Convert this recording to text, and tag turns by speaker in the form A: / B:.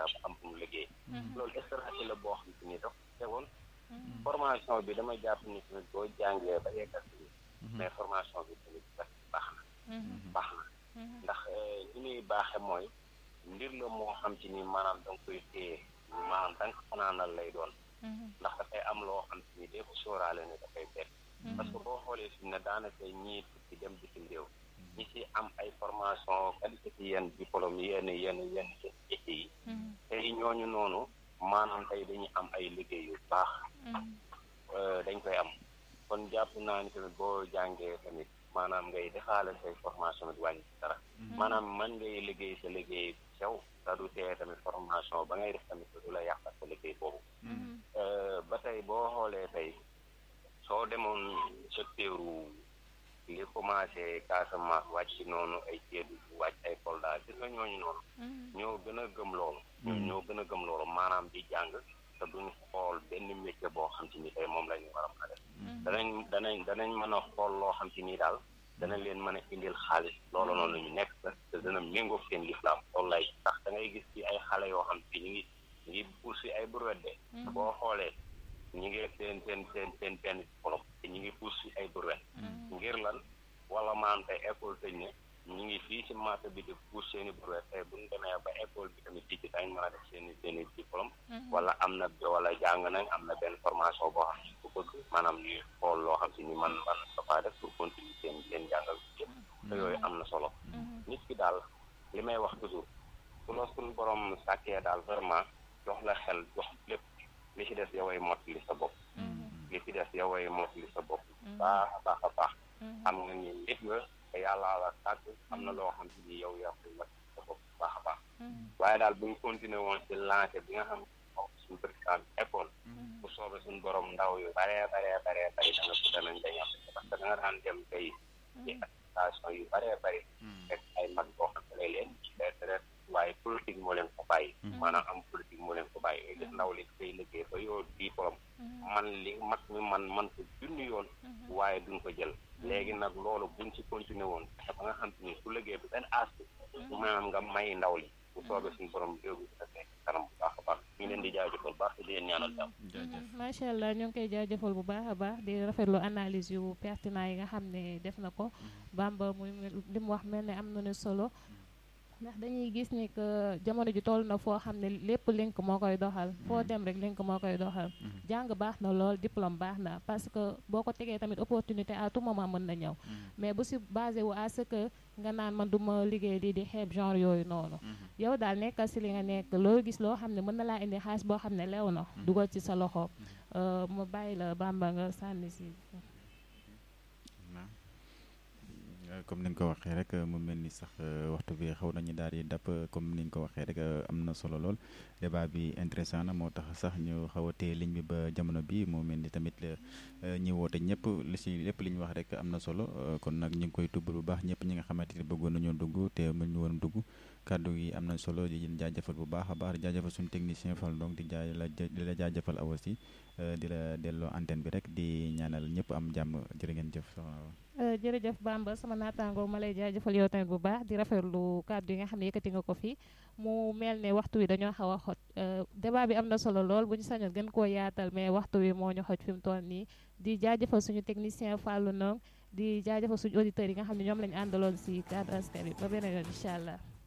A: ba am fu mu liggéey loolu stratégie la boo xam te ni daf tegoon formation bi damay jàpp ni tamit boo jàngee ba yeggal si mais formation bi tamit baax na baax na ndax li muy baaxe mooy mbir la moo xam ci ni maanaam da nga koy téye maanaam da nga ko fanaanal lay doon ndax dafay am loo xam ci ni dee ko sóoraale ne dafay bett parce que boo xoolee fi ne daanaka ñii tukki dem bitim réew ñi ci am ay formation qualité ci yenn diplôme yenn yenn yenn métiers yi tey ñooñu noonu maanaam tey dañuy am ay liggéey yu baax dañ koy am kon jàpp naa ni tamit boo jàngee tamit maanaam ngay defaale say formation bi wàññi dara maanaam man ngay liggéey sa liggéey sew te du tee tamit formation ba ngay def tamit du la yàqal sa liggéey boobu ba tey boo xoolee tey soo demoon secteur li commencé Casamance wàcc noonu ay Kédougou wàcc ay Kolda gis nga ñooñu noonu ñoo gën a gëm loolu ñoo gën a gëm loolu maanaam di jàng te duñ xool benn métier boo xam ci ni tey moom la ñu war a mën a def danañ danañ danañ mën a xool loo xam ci nii daal danañ leen mën a indil xaalis loolu noonu ñu nekk te dana méngoo seen lislaam loolu lay tax da ngay gis ci ay xale yoo xam ci ñu ngi ñu ngi poursi ay brouette de boo xoolee ñu ngi seen seen seen seen benn diplôme te ñu ngi poursi ay brouette ngir lan wala maam tey école tëj ne ñu ngi fii ci marché bi di pousse seeni brouette tey bu ñu demee ba école bi tamit tijji dañ mën a def seeni seeni diplôme wala am na wala jàng nañ am na benn formation boo xam ne bu bëgg maanaam ñuy xool loo xam si ni man man dafa def pour continuer seen seen jàngal bi yëpp te yooyu am na solo nit ki daal li may wax toujours su la suñu borom sàkkee daal vraiment jox la xel jox lépp li ci des yoway mot li sa bopp li ci des yoway mot li sa bopp baax a baax a baax xam nga ni nit nga te yàlla la sàkk am na loo xam si ni yow yaa koy mot sa bopp baax a baax waaye daal bu ñu continuer woon ci lancé bi nga xam ne suñu président école bu soobee suñu borom ndaw yu baree baree baree bari dana ko danañ dañ am parce que da nga daan dem tey ci association yu baree bari rek ay mag boo xam ne leen retraite waaye politique moo leen ko bàyyi maanaam am politique moo leen ko bàyyi gis ndaw li koy liggéey ba yoo diplôme man li mag mi man man ko junni yoon waaye duñ ko jël léegi nag loolu buñ ci continuer woon ba nga xam te ni su liggéey bi benn as maanaam nga may ndaw li bu soobee suñu borom réew bi dina fekk kanam bu baax a baax ñu leen di jaajëfal baax di leen ñaanal jàmm
B: macha allah ñu ngi koy jaajëfal bu baax a baax di rafetlu analyse yu pertinent yi nga xam ne def na ko Bamba muy li mu wax mel ne am na ne solo ndax dañuy gis ni que jamono ji toll na foo xam ne lépp link moo koy doxal foo dem rek link moo koy doxal jàng baax na lool diplôme baax na parce que boo ko tegee tamit opportunité à tout moment mën na ñëw mais bu si basé wu à ce que nga naan man du ma liggéey lii di xeeb genre yooyu noonu yow daal nekkal si li nga nekk loo gis loo xam ne mën na laa indi xaalis boo xam ne lew na dugal ci sa loxo mu bàyyi la Bamba nga sànni si
C: comme ni nga ko waxee rek mu mel ni sax waxtu bi xaw nañu daal di dàpp comme ni nga ko waxee rek am na solo lool débat bi intéressant na moo tax sax ñu xaw a téye ligne bi ba jamono bi mu mel ni tamit ñi woote ñëpp li si lépp li ñu wax rek am na solo kon nag ñu ngi koy tubb bu baax ñëpp ñi nga xamante ni bëggoon nañoo dugg te mën ñu woon dugg kàddu yi am na solo di leen jaajëfal bu baax a baax di jaajëfal suñu technicien Fall donc di jaay la di la jaajëfal aw aussi di la delloo antenne bi rek di ñaanal ñëpp am jàmm jërë ngeen jëf
B: jërëjëf Bamba sama naataangoo ma lay jaajëfal yow tamit bu baax di rafetlu kàddu yi nga xam ne yëkkati nga ko fi mu mel ne waxtu wi dañoo xaw a xot débat bi am na solo lool bu ñu sañoon gën koo yaatal mais waxtu wi moo ñu xoj fi mu toll nii di jaajëfal suñu technicien Fallou Ndong di jaajëfal suñu auditeurs yi nga xam ne ñoom lañu àndaloon si cadre askan wi ba beneen yoon incha allah.